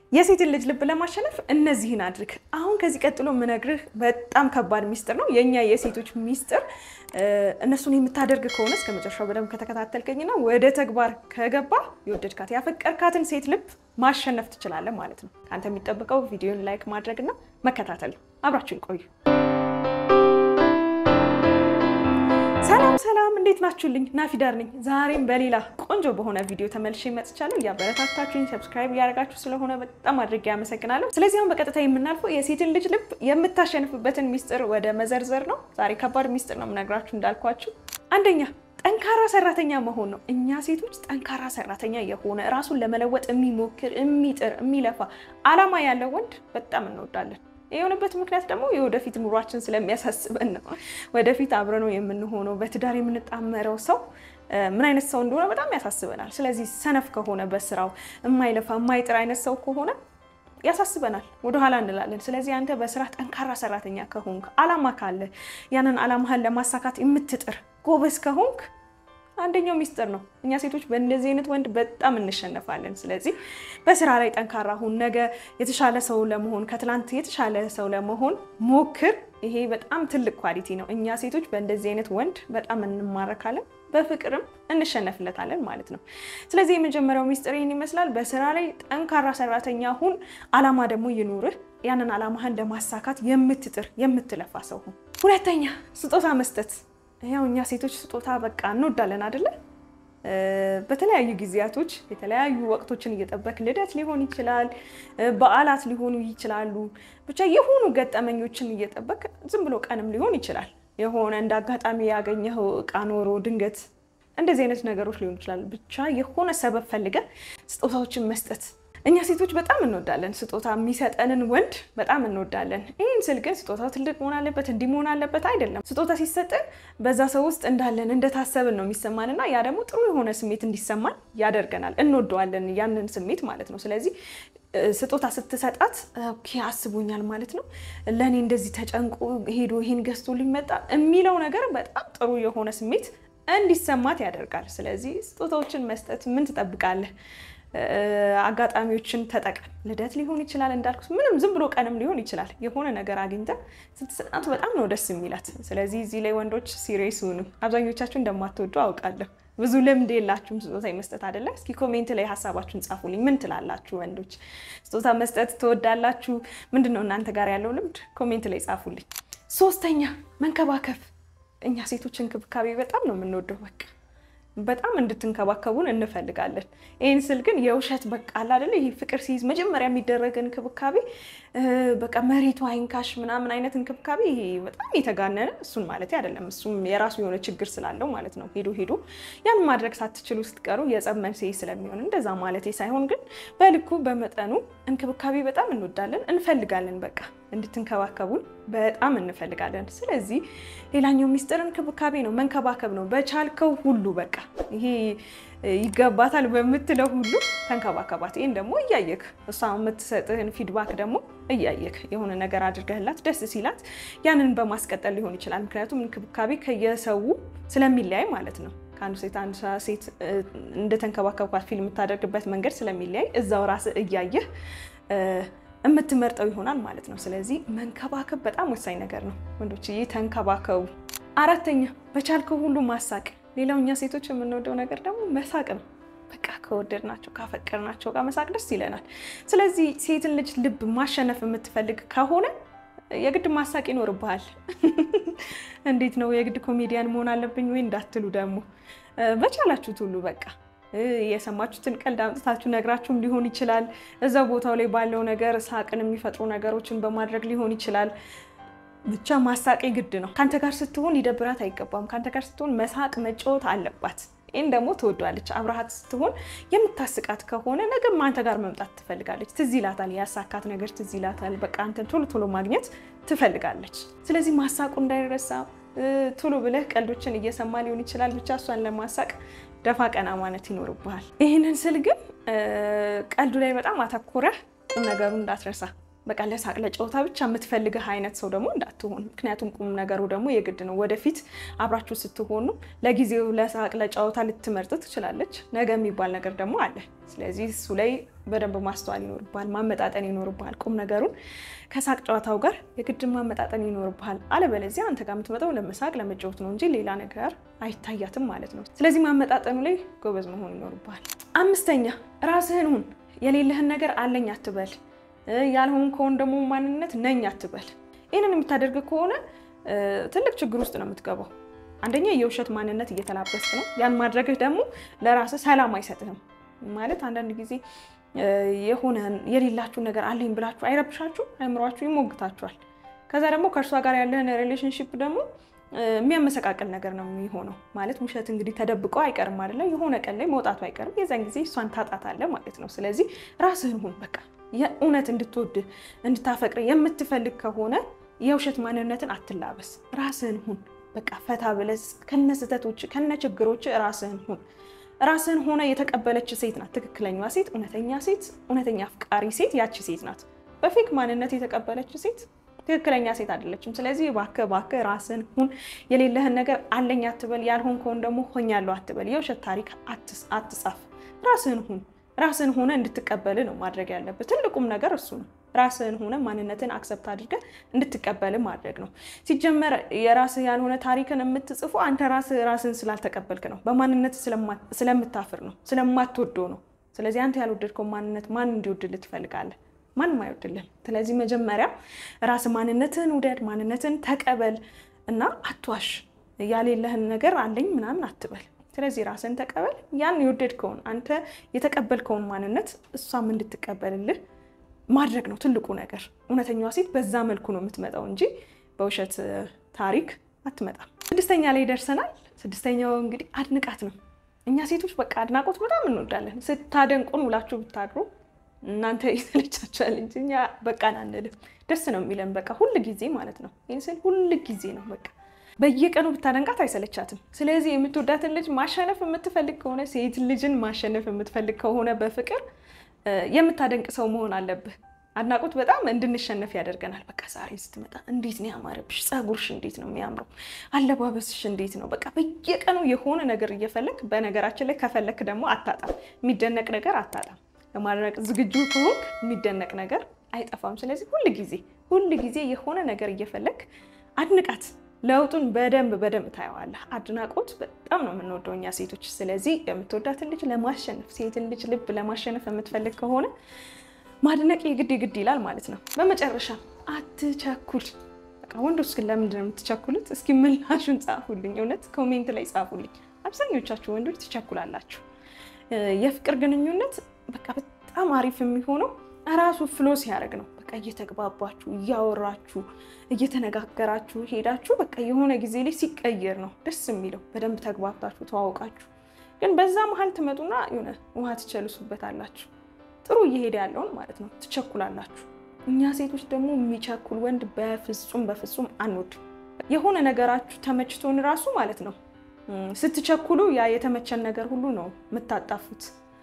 የሴትን ልጅ ልብ ለማሸነፍ እነዚህን አድርግ። አሁን ከዚህ ቀጥሎ የምነግርህ በጣም ከባድ ሚስጥር ነው፣ የእኛ የሴቶች ሚስጥር። እነሱን የምታደርግ ከሆነ እስከ መጨረሻው በደንብ ከተከታተልከኝና ወደ ተግባር ከገባ የወደድካት ያፈቀርካትን ሴት ልብ ማሸነፍ ትችላለህ ማለት ነው። ከአንተ የሚጠብቀው ቪዲዮን ላይክ ማድረግና መከታተል ነው። አብራችሁን ቆዩ። ሰላም ሰላም፣ እንዴት ናችሁልኝ? ናፊዳር ነኝ። ዛሬም በሌላ ቆንጆ በሆነ ቪዲዮ ተመልሼ መጥቻለሁ። እያበረታታችሁኝ ሰብስክራይብ እያደረጋችሁ ስለሆነ በጣም አድርጌ አመሰግናለሁ። ስለዚህ አሁን በቀጥታ የምናልፈው የሴትን ልጅ ልብ የምታሸንፍበትን ሚስጥር ወደ መዘርዘር ነው። ዛሬ ከባድ ሚስጥር ነው የምነግራችሁ እንዳልኳችሁ። አንደኛ ጠንካራ ሰራተኛ መሆን ነው። እኛ ሴቶች ጠንካራ ሰራተኛ የሆነ ራሱን ለመለወጥ የሚሞክር የሚጥር፣ የሚለፋ አላማ ያለው ወንድ በጣም እንወዳለን። የሆነበት ምክንያት ደግሞ የወደፊት ኑሯችን ስለሚያሳስበን ነው። ወደፊት አብረነው የምንሆነው በትዳር የምንጣመረው ሰው ምን አይነት ሰው እንደሆነ በጣም ያሳስበናል። ስለዚህ ሰነፍ ከሆነ በስራው የማይለፋ የማይጥር አይነት ሰው ከሆነ ያሳስበናል፣ ወደኋላ እንላለን። ስለዚህ አንተ በስራ ጠንካራ ሰራተኛ ከሆንክ፣ አላማ ካለ ያንን አላማህን ለማሳካት የምትጥር ጎበዝ ከሆንክ አንደኛው ሚስጥር ነው። እኛ ሴቶች በእንደዚህ አይነት ወንድ በጣም እንሸነፋለን። ስለዚህ በስራ ላይ ጠንካራ ሁን። ነገ የተሻለ ሰው ለመሆን ከትላንት የተሻለ ሰው ለመሆን ሞክር። ይሄ በጣም ትልቅ ኳሊቲ ነው። እኛ ሴቶች በእንደዚህ አይነት ወንድ በጣም እንማረካለን፣ በፍቅርም እንሸነፍለታለን ማለት ነው። ስለዚህ የመጀመሪያው ሚስጥር ይህን ይመስላል። በስራ ላይ ጠንካራ ሰራተኛ ሁን። አላማ ደግሞ ይኑርህ። ያንን አላማህን ለማሳካት የምትጥር የምትለፋ ሰው ሁን። ሁለተኛ ስጦታ መስጠት ያው እኛ ሴቶች ስጦታ በቃ እንወዳለን አይደለ? በተለያዩ ጊዜያቶች የተለያዩ ወቅቶችን እየጠበቅ ልደት ሊሆን ይችላል፣ በዓላት ሊሆኑ ይችላሉ። ብቻ የሆኑ ገጠመኞችን እየጠበቅ ዝም ብሎ ቀንም ሊሆን ይችላል። የሆነ እንደ አጋጣሚ ያገኘኸው እቃ ኖሮ ድንገት እንደዚህ አይነት ነገሮች ሊሆኑ ይችላል። ብቻ የሆነ ሰበብ ፈልገን ስጦታዎችን መስጠት እኛ ሴቶች በጣም እንወዳለን። ስጦታ የሚሰጠንን ወንድ በጣም እንወዳለን። ይህን ስል ግን ስጦታው ትልቅ መሆን አለበት እንዲህ መሆን አለበት አይደለም። ስጦታ ሲሰጠን በዛ ሰው ውስጥ እንዳለን እንደታሰብን ነው የሚሰማን እና ያ ደግሞ ጥሩ የሆነ ስሜት እንዲሰማን ያደርገናል። እንወደዋለን ያንን ስሜት ማለት ነው። ስለዚህ ስጦታ ስትሰጣት ኦኬ አስቦኛል ማለት ነው፣ ለእኔ እንደዚህ ተጨንቆ ሄዶ ይሄን ገዝቶ ሊመጣ የሚለው ነገር በጣም ጥሩ የሆነ ስሜት እንዲሰማት ያደርጋል። ስለዚህ ስጦታዎችን መስጠት ምን ትጠብቃለህ? አጋጣሚዎችን ተጠቀም። ልደት ሊሆን ይችላል እንዳልኩት፣ ምንም ዝም ብሎ ቀንም ሊሆን ይችላል። የሆነ ነገር አግኝተህ ስትሰጣት በጣም ነው ደስ የሚላት። ስለዚህ እዚህ ላይ ወንዶች ሲሪየስ ሁኑ። አብዛኞቻችሁ እንደማትወዱ አውቃለሁ። ብዙ ልምድ የላችሁም ስጦታ መስጠት አይደለ? እስኪ ኮሜንት ላይ ሀሳባችሁን ጻፉልኝ። ምን ትላላችሁ ወንዶች? ስጦታ መስጠት ትወዳላችሁ? ምንድን ነው እናንተ ጋር ያለው ልምድ? ኮሜንት ላይ ጻፉልኝ። ሶስተኛ መንከባከብ። እኛ ሴቶች እንክብካቤ በጣም ነው የምንወደው። በቃ በጣም እንድትንከባከቡን እንፈልጋለን። ይህን ስል ግን የውሸት በቃ አለ አይደለ? ይህ ፍቅር ሲይዝ መጀመሪያ የሚደረግ እንክብካቤ በቃ መሬቱ አይንካሽ ምናምን አይነት እንክብካቤ ይሄ በጣም የተጋነነ እሱን ማለት አይደለም። እሱም የራሱ የሆነ ችግር ስላለው ማለት ነው። ሄዶ ሄዶ ያን ማድረግ ሳትችሉ ስትቀሩ የጸብ መንስኤ ስለሚሆን እንደዛ ማለት ሳይሆን ግን በልኩ በመጠኑ እንክብካቤ በጣም እንወዳለን፣ እንፈልጋለን። በቃ እንድትንከባከቡን በጣም እንፈልጋለን። ስለዚህ ሌላኛው ሚስጥር እንክብካቤ ነው፣ መንከባከብ ነው። በቻልከው ሁሉ በቃ ይሄ ይገባታል በምትለው ሁሉ ተንከባከባት። ይህን ደግሞ እያየክ እሷ የምትሰጥህን ፊድባክ ደግሞ እያየክ የሆነ ነገር አድርገህላት ደስ ሲላት ያንን በማስቀጠል ሊሆን ይችላል። ምክንያቱም እንክብካቤ ከየሰው ስለሚለያይ ማለት ነው። ከአንዱ ሴት አንዱ ሴት እንደተንከባከብኳት ፊል የምታደርግበት መንገድ ስለሚለያይ እዛው ራስህ እያየህ የምትመርጠው ይሆናል ማለት ነው። ስለዚህ መንከባከብ በጣም ወሳኝ ነገር ነው። ወንዶች ይህ ተንከባከቡ። አራተኛ በቻልከው ሁሉ ማሳቅ። ሌላው እኛ ሴቶች የምንወደው ነገር ደግሞ መሳቅ ነው። በቃ ከወደድናቸው ካፈቀርናቸው ጋር መሳቅ ደስ ይለናል። ስለዚህ ሴትን ልጅ ልብ ማሸነፍ የምትፈልግ ከሆነ የግድ ማሳቅ ይኖርብሃል። እንዴት ነው የግድ ኮሜዲያን መሆን አለብኝ ወይ እንዳትሉ ደግሞ በቻላችሁት ሁሉ በቃ የሰማችሁትን ቀልድ አምጥታችሁ ነግራችሁም ሊሆን ይችላል። እዛው ቦታው ላይ ባለው ነገር ሳቅን የሚፈጥሩ ነገሮችን በማድረግ ሊሆን ይችላል። ብቻ ማሳቅ ግድ ነው። ከአንተ ጋር ስትሆን ሊደብራት አይገባም። ከአንተ ጋር ስትሆን መሳቅ መጫወት አለባት። ይህን ደግሞ ትወዷለች። አብረሃት ስትሆን የምታስቃት ከሆነ ነገም አንተ ጋር መምጣት ትፈልጋለች። ትዝ ይላታል፣ ያሳካት ነገር ትዝ ይላታል። በቃ አንተን ቶሎ ቶሎ ማግኘት ትፈልጋለች። ስለዚህ ማሳቁ እንዳይረሳ ቶሎ ብለህ ቀልዶችን እየሰማ ሊሆን ይችላል። ብቻ እሷን ለማሳቅ ደፋ ቀና ማለት ይኖርብሃል። ይህንን ስል ግን ቀልዱ ላይ በጣም አተኩረህ ቁም ነገሩ እንዳትረሳ። በቃ ለሳቅ ለጨዋታ ብቻ የምትፈልግህ አይነት ሰው ደግሞ እንዳትሆን። ምክንያቱም ቁም ነገሩ ደግሞ የግድ ነው። ወደፊት አብራችሁ ስትሆኑ ለጊዜው ለሳቅ ለጨዋታ ልትመርጥ ትችላለች። ነገ የሚባል ነገር ደግሞ አለ። ስለዚህ እሱ ላይ በደንብ ማስተዋል ይኖርብሃል፣ ማመጣጠን ይኖርብሃል። ቁም ነገሩን ከሳቅ ጨዋታው ጋር የግድ ማመጣጠን ይኖርብሃል። አለበለዚያ አንተ ጋር የምትመጣው ለመሳቅ ለመጫወት ነው እንጂ ሌላ ነገር አይታያትም ማለት ነው። ስለዚህ ማመጣጠኑ ላይ ጎበዝ መሆን ይኖርብሃል። አምስተኛ ራስህን ሁን። የሌለህን ነገር አለኝ አትበል። ያልሆን ከሆን ደግሞ ማንነት ነኝ አትበል። ይህንን የምታደርግ ከሆነ ትልቅ ችግር ውስጥ ነው የምትገባው። አንደኛ የውሸት ማንነት እየተላበስክ ነው። ያን ማድረግህ ደግሞ ለራስህ ሰላም አይሰጥህም። ማለት አንዳንድ ጊዜ የሆነ የሌላችሁ ነገር አለኝ ብላችሁ አይረብሻችሁ፣ አይምሯችሁ ይሞግታችኋል። ከዛ ደግሞ ከእርሷ ጋር ያለህን ሪሌሽንሽፕ ደግሞ የሚያመሰቃቅል ነገር ነው የሚሆነው። ማለት ውሸት እንግዲህ ተደብቆ አይቀርም አይደለ? የሆነ ቀን ላይ መውጣቱ አይቀርም። የዛን ጊዜ እሷን ታጣታለህ ማለት ነው። ስለዚህ ራስህን ሁን በቃ የእውነት እንድትወድ እንድታፈቅር የምትፈልግ ከሆነ የውሸት ማንነትን አትላበስ። ራስህን ሁን በቃ ፈታ ብለህ ከነ ስህተቶች ከነ ችግሮች ራስህን ሁን። ራስህን ሆነ የተቀበለች ሴት ናት ትክክለኛዋ ሴት፣ እውነተኛ ሴት፣ እውነተኛ አፍቃሪ ሴት ያቺ ሴት ናት። በፌክ ማንነት የተቀበለች ሴት ትክክለኛ ሴት አይደለችም። ስለዚህ እባክህ እባክህ ራስህን ሁን። የሌለህን ነገር አለኝ አትበል። ያልሆንከውን ደግሞ ሆኛለሁ አትበል። የውሸት ታሪክ አትጻፍ። ራስህን ሁን። ራስህን ሆነ እንድትቀበል ነው ማድረግ ያለብህ። ትልቁም ነገር እሱ ነው። ራስህን ሆነ ማንነትን አክሰብት አድርገህ እንድትቀበል ማድረግ ነው። ሲጀመር የራስህ ያልሆነ ታሪክን የምትጽፉ አንተ ራስህ ራስህን ስላልተቀበልክ ነው። በማንነት ስለምታፍር ነው፣ ስለማትወደው ነው። ስለዚህ አንተ ያልወደድከው ማንነት ማን እንዲወድልህ ትፈልጋለህ? ማንም አይወድልህም። ስለዚህ መጀመሪያ ራስህ ማንነትህን ውደድ፣ ማንነትህን ተቀበል እና አትዋሽ። ያሌለህን ነገር አለኝ ምናምን አትበል። ስለዚህ ራስን ተቀበል። ያን የወደድከውን አንተ የተቀበልከውን ማንነት እሷም እንድትቀበልልህ ማድረግ ነው ትልቁ ነገር። እውነተኛዋ ሴት በዛ መልኩ ነው የምትመጣው እንጂ በውሸት ታሪክ አትመጣም። ስድስተኛ ላይ ደርሰናል። ስድስተኛው እንግዲህ አድንቃት ነው። እኛ ሴቶች በቃ አድናቆት በጣም እንወዳለን። ስታደንቁን ውላችሁ ብታድሩ እናንተ ይሰለቻችኋል እንጂ እኛ በቃ አንልም። ደስ ነው የሚለን በቃ ሁል ጊዜ ማለት ነው። ይህን ስል ሁል ጊዜ ነው በቃ በየቀኑ ብታደንቃት አይሰለቻትም። ስለዚህ የምትወዳትን ልጅ ማሸነፍ የምትፈልግ ከሆነ ሴት ልጅን ማሸነፍ የምትፈልግ ከሆነ በፍቅር የምታደንቅ ሰው መሆን አለብህ። አድናቆት በጣም እንድንሸነፍ ያደርገናል። በቃ ዛሬ ስትመጣ እንዴት ነው ያማረብሽ፣ ፀጉርሽ እንዴት ነው የሚያምረው፣ አለባበስሽ እንዴት ነው። በቃ በየቀኑ የሆነ ነገር እየፈለግ በነገራችን ላይ ከፈለክ ደግሞ አታጣም፣ የሚደነቅ ነገር አታጣም። ለማድረግ ዝግጁ ከሆንክ የሚደነቅ ነገር አይጠፋም። ስለዚህ ሁል ጊዜ ሁል ጊዜ የሆነ ነገር እየፈለግ አድንቃት። ለውጡን በደንብ በደንብ ታየዋለህ። አድናቆት በጣም ነው የምንወደው እኛ ሴቶች። ስለዚህ የምትወዳትን ልጅ ለማሸነፍ ሴትን ልጅ ልብ ለማሸነፍ የምትፈልግ ከሆነ ማድነቅ የግድ የግድ ይላል ማለት ነው። በመጨረሻ አትቸኩል። በቃ ወንዶች ግን ለምንድን ነው የምትቸኩሉት? እስኪ ምላሹን ጻፉልኝ። እውነት ኮሜንት ላይ ጻፉልኝ። አብዛኞቻችሁ ወንዶች ትቸኩላላችሁ። የፍቅር ግንኙነት በቃ በጣም አሪፍ የሚሆነው እራሱ ፍሎ ሲያደርግ ነው። በቃ እየተግባባችሁ እያወራችሁ እየተነጋገራችሁ ሄዳችሁ በቃ የሆነ ጊዜ ላይ ሲቀየር ነው ደስ የሚለው። በደንብ ተግባብታችሁ ተዋውቃችሁ፣ ግን በዛ መሀል ትመጡና የሆነ ውሃ ትቸልሱበታላችሁ። ጥሩ እየሄደ ያለውን ማለት ነው ትቸኩላላችሁ። እኛ ሴቶች ደግሞ የሚቸኩል ወንድ በፍጹም በፍጹም አንወድም። የሆነ ነገራችሁ ተመችቶን ራሱ ማለት ነው ስትቸኩሉ ያ የተመቸን ነገር ሁሉ ነው የምታጣፉት።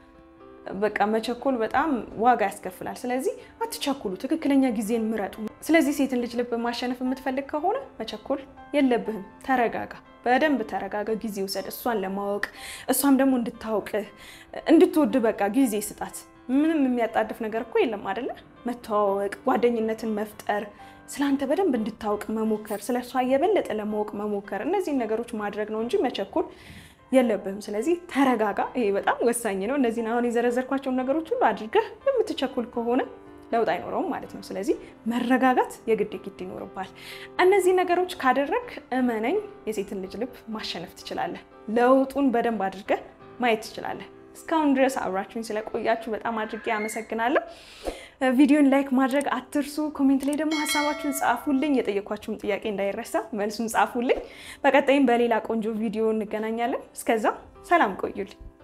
በቃ መቸኮል በጣም ዋጋ ያስከፍላል። ስለዚህ አትቸኩሉ፣ ትክክለኛ ጊዜን ምረጡ። ስለዚህ ሴትን ልጅ ልብ ማሸነፍ የምትፈልግ ከሆነ መቸኮል የለብህም። ተረጋጋ፣ በደንብ ተረጋጋ፣ ጊዜ ውሰድ እሷን ለማወቅ እሷም ደግሞ እንድታውቅህ እንድትወድ በቃ ጊዜ ስጣት። ምንም የሚያጣድፍ ነገር እኮ የለም አይደለ? መተዋወቅ፣ ጓደኝነትን መፍጠር፣ ስለአንተ በደንብ እንድታውቅ መሞከር፣ ስለ እሷ የበለጠ ለማወቅ መሞከር፣ እነዚህን ነገሮች ማድረግ ነው እንጂ መቸኮል የለብህም። ስለዚህ ተረጋጋ። ይሄ በጣም ወሳኝ ነው። እነዚህን አሁን የዘረዘርኳቸውን ነገሮች ሁሉ አድርገህ የምትቸኩል ከሆነ ለውጥ አይኖረውም ማለት ነው። ስለዚህ መረጋጋት የግድ ግድ ይኖርባል። እነዚህ ነገሮች ካደረግ እመነኝ የሴትን ልጅ ልብ ማሸነፍ ትችላለህ። ለውጡን በደንብ አድርገህ ማየት ትችላለህ። እስካሁን ድረስ አብራችሁኝ ስለቆያችሁ በጣም አድርጌ አመሰግናለሁ። ቪዲዮን ላይክ ማድረግ አትርሱ። ኮሜንት ላይ ደግሞ ሀሳባችሁን ጻፉልኝ። የጠየኳችሁም ጥያቄ እንዳይረሳ መልሱን ጻፉልኝ። በቀጣይም በሌላ ቆንጆ ቪዲዮ እንገናኛለን። እስከዛ ሰላም ቆዩልኝ።